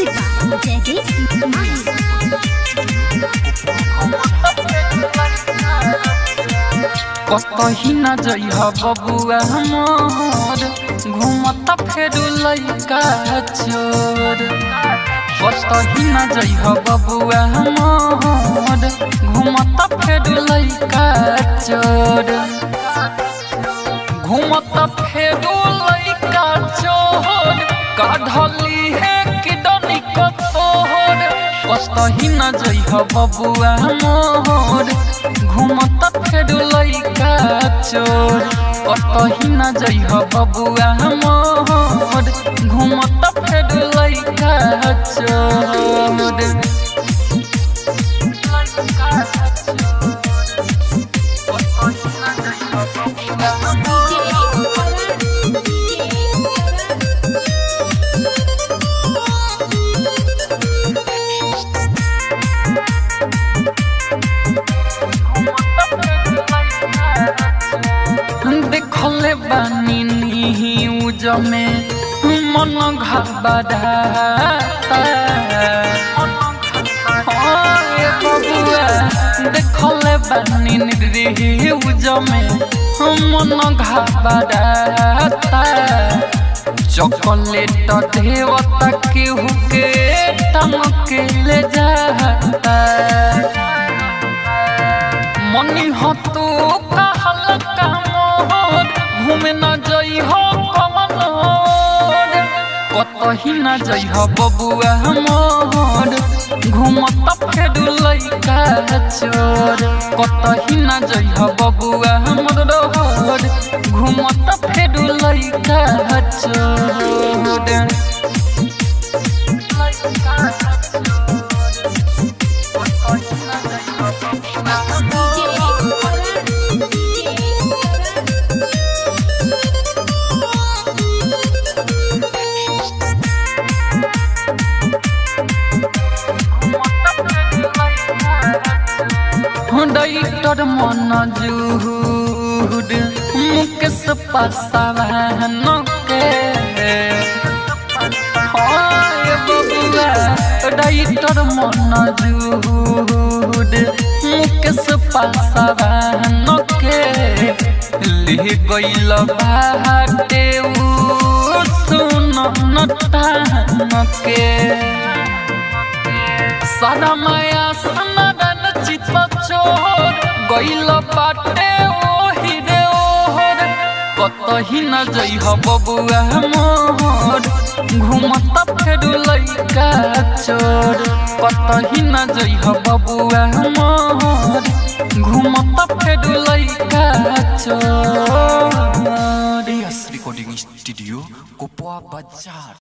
by Jagdish Mahi. कतही न जइह बबुआ मोर घूमत फेरू लइका चोर कतही न जइह बबुआ मोर घूमत फेरू लइका चोर घूमत फेरू लइका चोर काढ़ली है किडनी कतोर कतही न जइह बबुआ मोर घूमत फेरू लइका चोर कतही न जइह बबुआ मोर घूमत फेरू लइका चोर देखले बानी न्यूज में मन घबराता ओए बबुआ देखले बानी न्यूज में मन घबराता चॉकलेट देवता केहू के टंग के ले जाता मनी हो तू कहल का मोर घूमे न जई हो कवन ओर कतही न जई हो बबुआ मोर घूमत फेरू लइका चोर कतही न जई हो बबुआ मोर रोर घूमत फेरू लइका चोर डाइटर मन जुहुड मुकेश पासवान के हाय बबुआ डाइटर मन जुहुड मुकेश पासवान के ले गइल बाटे उ सुन नटान के सारा माया सनदन चित चोर गइल बाटे ओहि रे ओहर कतही न जइह बबुआ मोर घूमत फेरू लइका चोर कतही न जइह बबुआ मोर घूमत फेरू लइका चोर एस रिकॉर्डिंग स्टूडियो कोपवा बाजार